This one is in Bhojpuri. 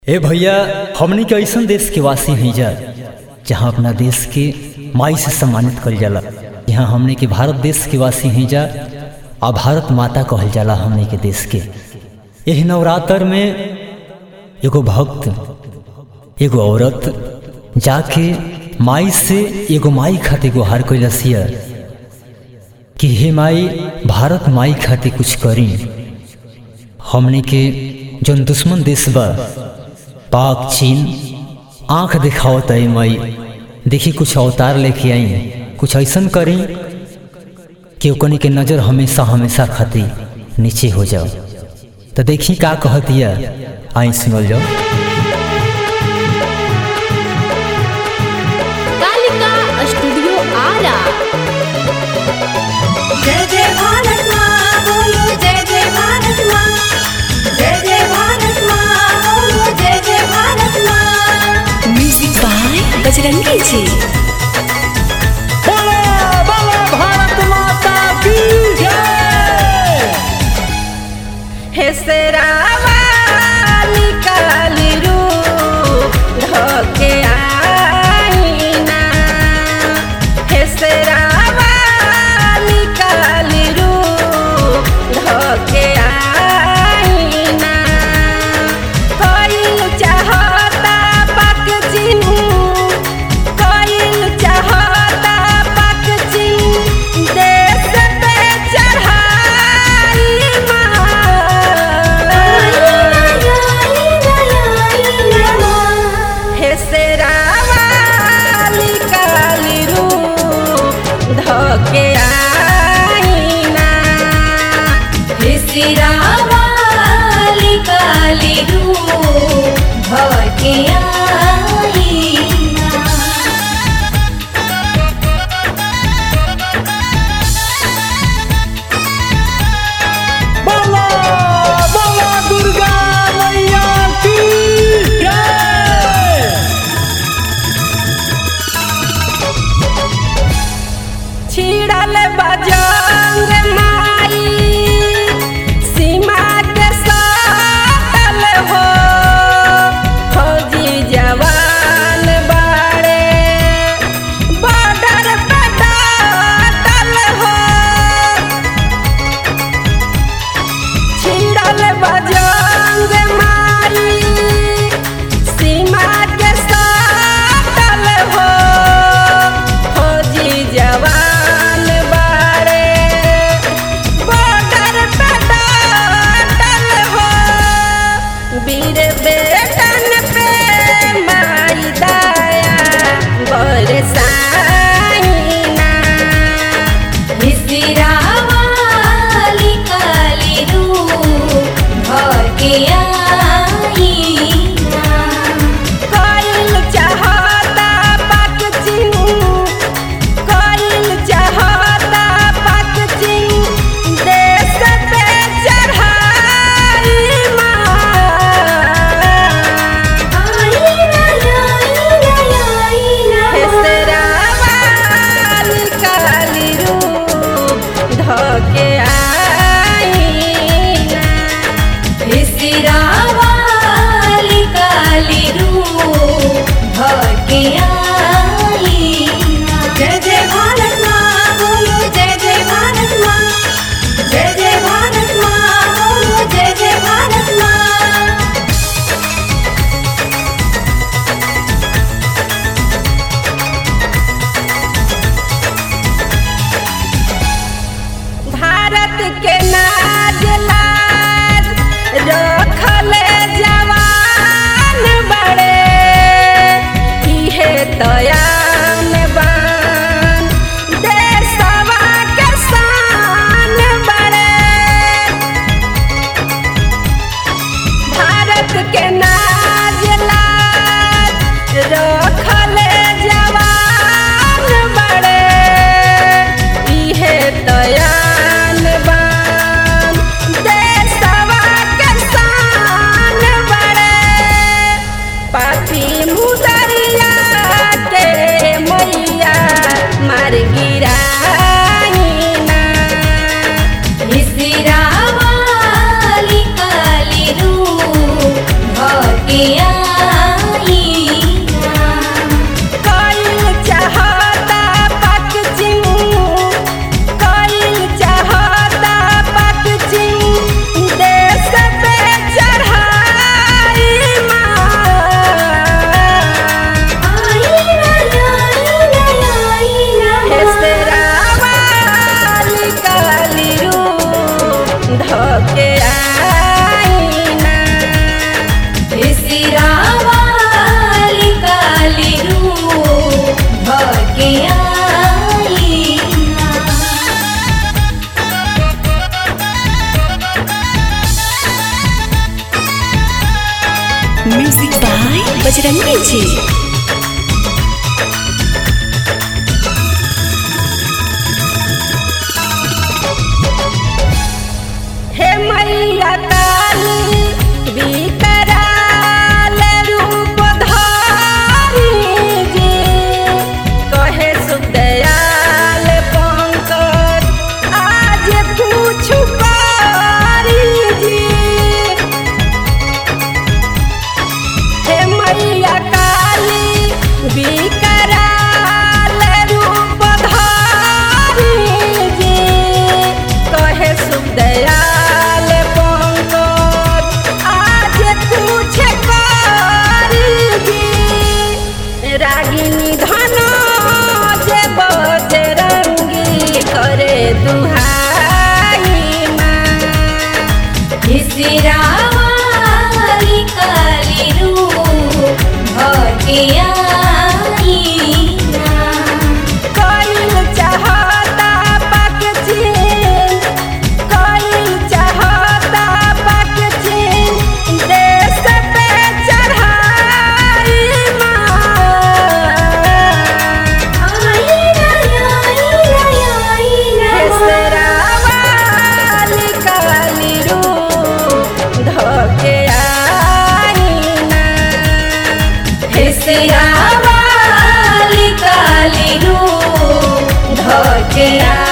ए भैया हमनी के ऐसन देश के वासी हैं जा जहाँ अपना देश के माई से सम्मानित कल जाला यहाँ हमनी के भारत देश के वासी हैं जा आ भारत माता कहल जाला हमनी के देश के यही नवरात्र में एगो भक्त एगो औरत जाके माई से एगो माई खातिर गुहार कैलस कि हे माई भारत माई खातिर कुछ करी हमने के जौन दुश्मन देश बा पाक चीन आंख दिखावत है मई देखी कुछ अवतार लेके आई कुछ ऐसन करी कि ओकनी के नजर हमेशा हमेशा खाती नीचे हो जाओ तो देखी का कह दिया आई सुनल जाओ कालिका स्टूडियो आरा जय जय भारत माँ बोलो जय जय भारत माँ जय जय भारत माँ बोलो जय जय भारत माँ म्यूजिक बाय बजरंगी जी हे सेरावा निकाली रूप धोके आईना हे सेरावा निकाली रूप धोके आईना कोई चाहता पक चिन्ह कोइल चाहता पक चिन्ह देश पे चढ़ाई हे सेरावा निकाली रूप धोके आईना हे सिरावा निकाली रूप धोके आईना बोला बोला दुर्गा मैया की जय छिड़ल बजंग माई सीमा के सातल हो फौजी जवान बाड़े बॉर्डर पे डाटल हो छिड़ल बजंग माई सीमा के सातल हो फौजी जवान बाड़े बॉर्डर पे डाटल हो वीर बेटन पे माई दया बरसाइना मिसिरावाली काली रूप भके आईना कोइल चाहता पक चिन्ह कोइल चाहता पक चिन्ह देश पे चढ़ाई हे सेरावाली काली रूप धोके आईना मिसिरावाली काली रूप भके आईना जय जय भारत माँ बोलो जय जय भारत माँ जय जय भारत माँ बोलो जय जय भारत माँ भारत के नाज लाज रखल जवान बड़े इहे म्यूजिक बाय बजरंगी जी हे मैया काली विकराल रूप धारी जी कहे सुदयाल पंकज आज पूछ पारी जी हे मैया काली विकराल रूप धारी जी कहे सुदयाल पंकज आज कुछ करी जी रागिनी धन जे बजरंगी करे दुहाई माँ विसिरावाली काली रूप भके आईना कइल चाहता पाक चीन कइल चाहता पाक चीन देश पे चढ़ाई माँ आईना आईना आईना हेसरावाली काली रूप धके आईना विसिरावाली काली रूप भके